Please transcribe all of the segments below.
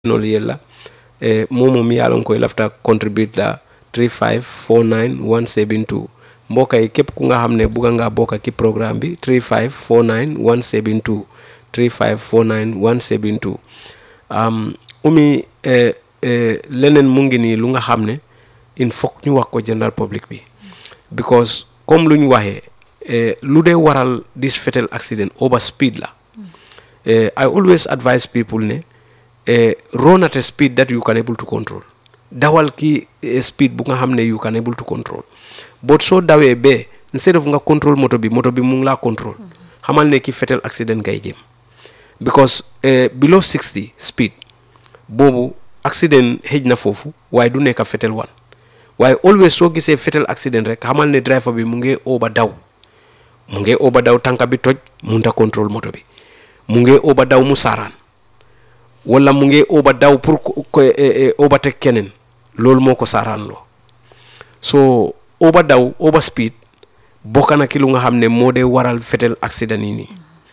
nolu yella e momo mi yalon koy lafta contribute la 3549172 mbokk yi képp ku nga xam ne bugga ngaa bokk ci programme bi 3549172 3549172 um, umi eh, eh, leneen mu ngi nii lu nga xam ne il faut ñu wax ko general public bi because comme lu ñu waxee eh, lu dee waral this fatal accident over speed la eh, I always advise people ne eh, run at a speed that you can able to control dawal ki eh, speed bu nga xam ne you can able to control but soo dawee bee instead of nga control moto bi moto bi mu ngi laa control xamal ne ki fatal accident ngay jëm because eh, below 60 speed boobu accident xëj na foofu waaye du nekk fatal one waaye always soo gisee fatal accident rek xamal ne driver bi mu ngi over daw mu ngi over daw tànka bi toj munta control moto bi mu ngi over daw mu saaraan wala mu ngi over daw pour ko overtake keneen loolu moo ko saaraan loo so over daw over speed bokk na ki lu nga xam ne moo dee waral fatal accident yi nii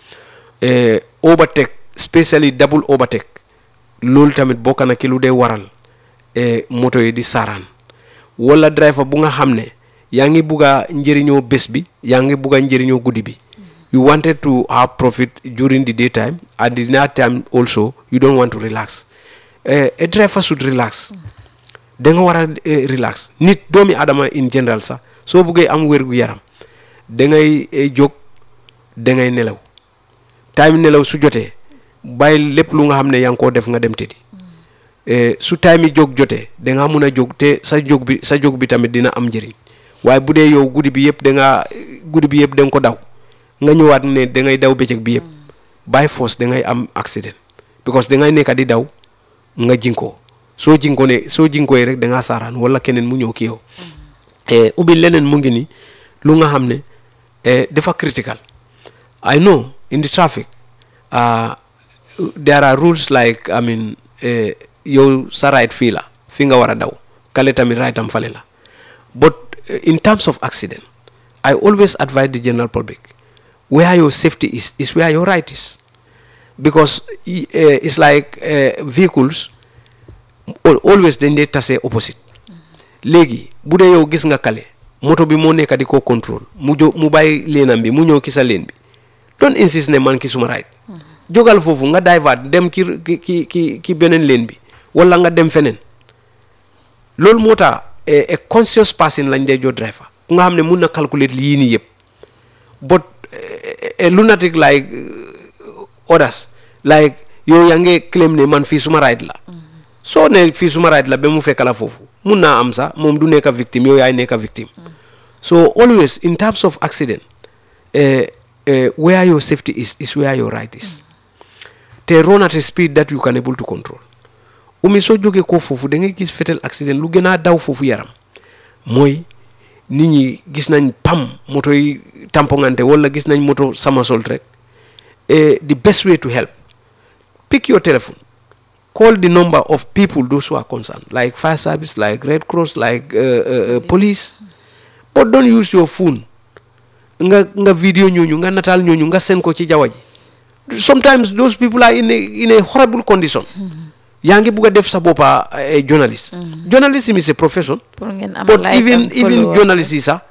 overtake spécially double overtake loolu tamit bokk na ki lu dee waral moto yi di saaraan wala driver bu nga xam ne yaa ngi bugg a njëriñoo bés bi yaa ngi bugg a njëriñoo guddi bi you wanted to have profit during the daytime and the night time also you don't want to relax a driver should relax da nga war a relax nit doomi adama in general sax soo buggee am wér gu yaram da ngay jóg da ngay nelaw time nelaw su jotee bàyyi lépp lu nga xam ne yaa ngi koo def nga dem tëddi su time yi jóg jotee da nga mun a jóg te sa jóg bi sa jóg bi tamit dina am njëriñ waaye bu dee yow guddi bi yëpp da nga guddi bi yëpp da nga ko daw nga ñëwaat ne da ngay daw bëccëg bi yëpp by force da ngay am accident because da ngay nekk di daw nga jinkoo soo jinkoo ne soo jinkoo rek da ngaa saaraan wala keneen mu ñëw ki yow ubbi leneen mu ngi ni lu nga xam ne dafa critical I know in the traffic uh, there are rules like I mean yow sa right fii la fii nga war a daw kale tamit right am fale la but in terms of accident I always advise the general public where your safety is is where your right is because uh, it's like uh, vehicles always dañ dee tase opposite léegi bu dee yow gis nga kale moto bi moo nekk di ko contrôle mu jo mu bàyyi leenam bi mu ñëw ki sa leen bi don't insist ne man ki suma right jógal foofu nga divert dem ki ki ki ki beneen leen bi wala nga dem feneen loolu moo tax a conscious person lañ dee jox driver ku nga xam ne mun na calculer yii nii yëpp but a lunatic like others like yow yaa ngi claim ne man fii suma right la soo ne fii suma right la ba mu fekk la foofu mun naa am sax moom du nekk victime yow yaay nekk victime so always in terms of accident where your safety is is where your right is te run at a speed that you can able to control umi soo jógee ko foofu da ngay gis fatal accident lu gën a daw foofu yaram mooy nit ñi gis nañ pam moto yi tampongante wala gis nañ moto somersault rek the best way to help pick your telephone call the number of people those who are concerned like fire service like red cross like uh, uh, police but don't use your phone nga nga video ñooñu nga nataal ñooñu nga seen ko ci jaww ji sometimes those people are in a in a horrible condition yaa ngi bugg a def sa boppa journalist journalism is a profession but even even journalists yi sax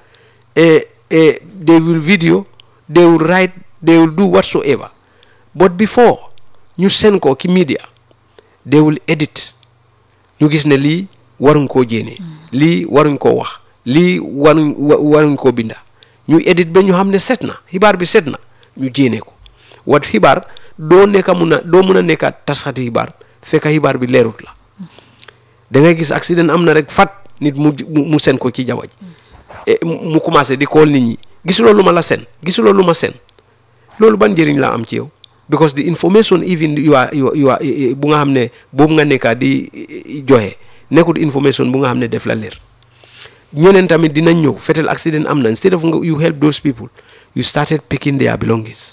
they will video they will write they will do whatsoever but before ñu seen ko ki media they will edit ñu gis ne lii waruñ koo jéene lii waruñ koo wax lii waruñ waruñ koo binda ñu edit ba ñu xam ne set na xibaar bi set na ñu jéene ko wat xibaar doo nekka mun a doo mun a nekka tasxati xibaar fekk xibaar bi leerut la da ngay gis accident am na rek fat nit mu mu sen ko ci jaww ji mu commencé di kool nit ñi gisuloo lu ma la sen gisuloo lu ma sen loolu ban njëriñ la am ci yow because the information even you are you are bu nga xam ne boobu nga nekka di joxe nekkul information bu nga xam ne def la leer ñeneen tamit dinañ ñëw fatal accident am na instead of you help those people you started picking their belongings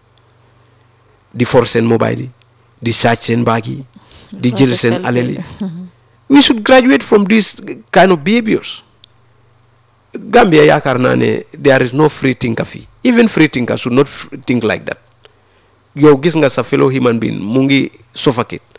di for seen mobile yi di sàcc seen baag yi di jël seen alal yi we should graduate from this kind of behaviors Gambia yaakaar naa ne there is no free thinker fii even free thinker should not think like that yow gis nga sa fellow human being mu ngi suffocate